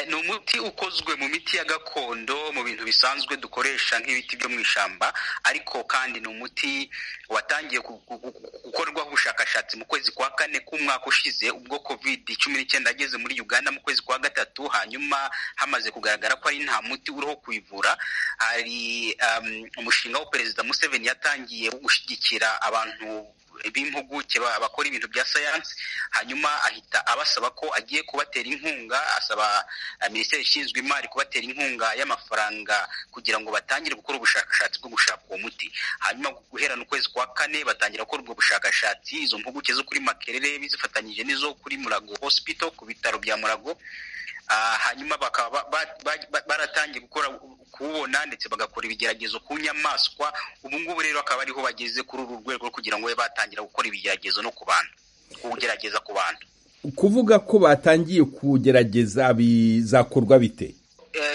ni umuti ukozwe mu miti ya gakondo mu bintu bisanzwe dukoresha nk'ibiti byo mu ishyamba ariko kandi ni umuti watangiye gukorwaho ubushakashatsi mu kwezi kwa kane k'umwaka ushize ubwo kovide cumi n'icyenda ageze muri uganda mu kwezi kwa gatatu hanyuma hamaze kugaragara ko ari nta muti uriho kuyivura hari umushinga wa perezida museveni yatangiye wo gushyigikira abantu b'impuguke bakora ibintu bya sayansi hanyuma ahita abasaba ko agiye kubatera inkunga asaba minisiteri ishinzwe imari kubatera inkunga y'amafaranga kugira ngo batangire gukora ubushakashatsi bwo gushaka uwo muti hanyuma guherana ukwezi kwa kane batangira gukora ubwo bushakashatsi izo mpuguke zo kuri makerere bizifatanyije n'izo kuri murago hospital ku bitaro bya murago hanyuma bakaba baratangiye gukora kuwubona ndetse bagakora ibigeragezo ku nyamaswa ubu ngubu rero akaba ariho bageze kuri uru rwego kugira ngo babe batangira gukora ibigeragezo no ku bantu kuwugerageza ku bantu kuvuga ko batangiye kuwugerageza bizakorwa bite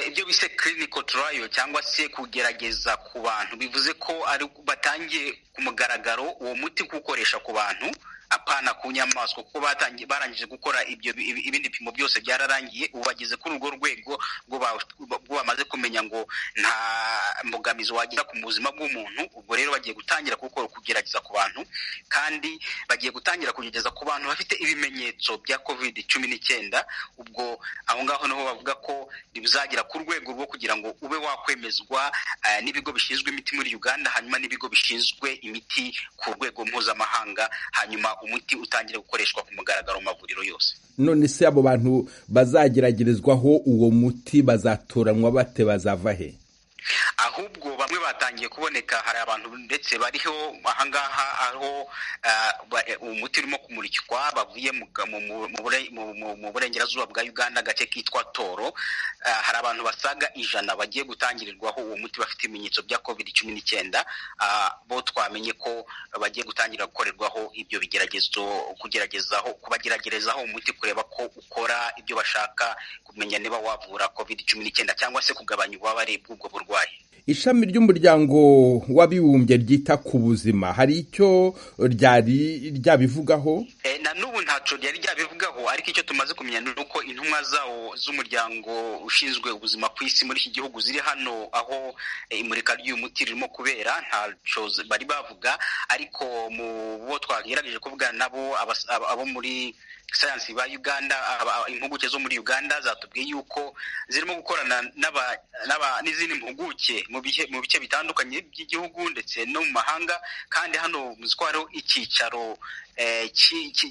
ibyo bise clinical trial cyangwa se kugerageza ku bantu bivuze ko batangiye ku mugaragaro uwo muti kuwukoresha ku bantu apana ku nyamaswa kuko barangije gukora ibyo ibindi bipimo byose byararangiye ubu bageze kuri urwo rwego rwo bamaze kumenya ngo nta mbogamizi wagira ku buzima bw'umuntu ubwo rero bagiye gutangira gukora kugerageza ku bantu kandi bagiye gutangira kugeza ku bantu bafite ibimenyetso bya covid cumi n'icyenda ubwo aho ngaho niho bavuga ko bizagera ku rwego rwo kugira ngo ube wakwemezwa n'ibigo bishinzwe imiti muri uganda hanyuma n'ibigo bishinzwe imiti ku rwego mpuzamahanga hanyuma umuti utangira gukoreshwa ku mugaragaro mu mavuriro yose none se abo bantu bazageragerezwaho uwo muti bazatoranywa bate bazava he ahubwo bamwe batangiye kuboneka hari abantu ndetse bariho ahangaha aho umuti urimo kumurikwa bavuye mu burengerazuba bwa uganda agace kitwa toro hari abantu basaga ijana bagiye gutangirirwaho uwo muti bafite ibimenyetso bya covid cumi n'icyenda bo twamenye ko bagiye gutangira gukorerwaho ibyo bigeragezo kugeragezaho kubageragerezaho umuti kureba ko ukora ibyo bashaka kumenya niba wavura covid cumi n'icyenda cyangwa se kugabanya ububabare bw'ubwo burwayi ishami ry'umuryango w'abibumbye ryita ku buzima hari icyo ryari ryabivugaho na n'ubu ntacyo ryari ryabivugaho ariko icyo tumaze kumenya ni uko intumwa zawo z'umuryango ushinzwe ubuzima ku isi muri iki gihugu ziri hano aho imurika ry'uyu muti ririmo kubera ntacyo bari bavuga ariko mu bo twagerageje kuvugana nabo abo muri sayansi ba uganda impuguke zo muri uganda zatubwiye yuko zirimo gukorana n'izindi mpuguke mu bice bitandukanye by'igihugu ndetse no mu mahanga kandi hano muzi ko hariho icyicaro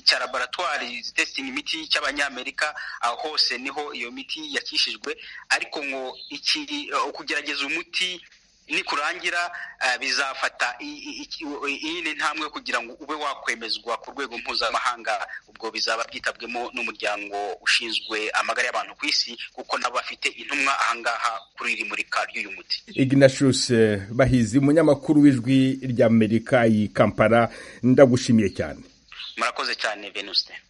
cya laboratwari zitesitinga imiti cy'abanyamerika aho hose niho iyo miti yakishijwe ariko ngo kugerageza umuti nikurangira bizafata iyindi ntambwe kugira ngo ube wakwemezwa ku rwego mpuzamahanga ubwo bizaba byitabwemo n'umuryango ushinzwe amagara y'abantu ku isi kuko nabo bafite intumwa ahangaha kuri iri murika ry'uyu muti Ignatius bahizi umunyamakuru w'ijwi ry'amerika iyi kampara ndagushimiye cyane murakoze cyane venuste